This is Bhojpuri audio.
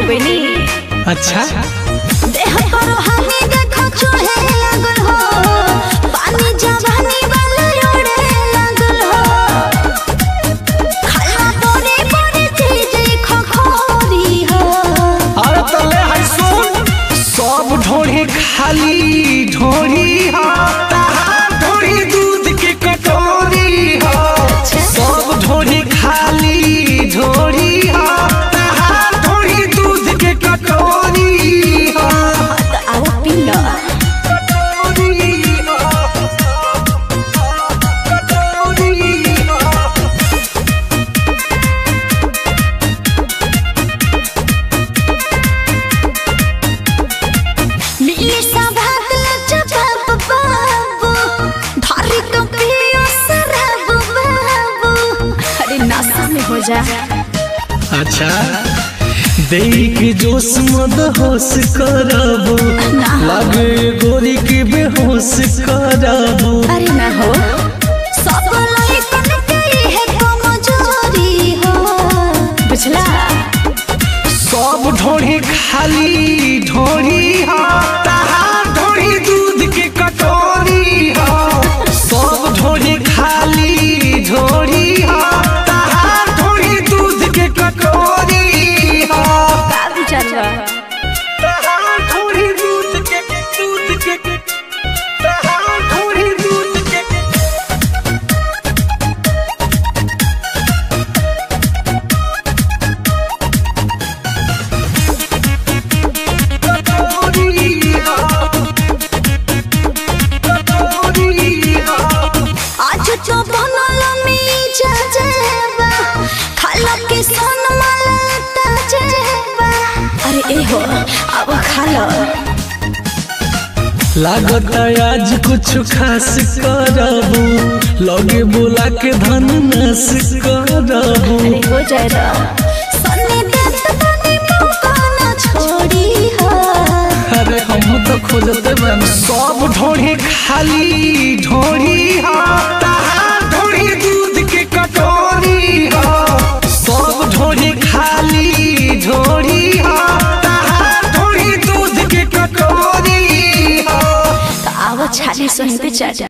गई नी अच्छा देह पर हानि देखो चोहे लागल हो पानी जवानी वाला ओढ़े लागल हो खाला बोरे बोरे चीज खखोरी हो अरे तले है सुन सब ढोढ़ी खाली ढोढ़ी हा तहार ढोढ़ी दूध के कटोरी हा सब ढोढ़ी खाली ढोढ़ी हा तहार ढोढ़ी दूध के कटोरी हा त आओ पी लो कटोरी हा कटोरी हा मिली सभात लचबाब बाबू धारी तो पियो शराब बाबू अरे नाश्ता में हो जा अच्छा देई के जोश मद होश करबो लगे गोरी के बेहोश करबो अरे ना हो सब लइकन के है कमजोरी हो बुझला सब ढोढ़ी खाली ढोढ़ी हा तहार ढोढ़ी दूध के कटोरी हा सब ढोढ़ी खाली ढोढ़ी हा तहार ढोढ़ी दूध के कटोरी हा का विचार बा तहार ढोढ़ी दूध के दूध के तहार ढोढ़ी दूध के आज तो बनल मीजा जेबा खाला के सन मलता जेबा अरे ए हो अब खा लो लागत आज कुछ खास करबू लगे बोला के धन नस करबू अरे हो जाएगा सन्नी देत बनी मौका ना छोड़ी हो अरे हम तो खोजते बन सब ढोढ़ी खाली ढोढ़ी हा तहार ढोढ़ी दूध के कटोरी हा सब ढोढ़ी खाली ढोढ़ी हा तहार ढोढ़ी दूध के कटोरी हा तो आओ छाली सहित चाचा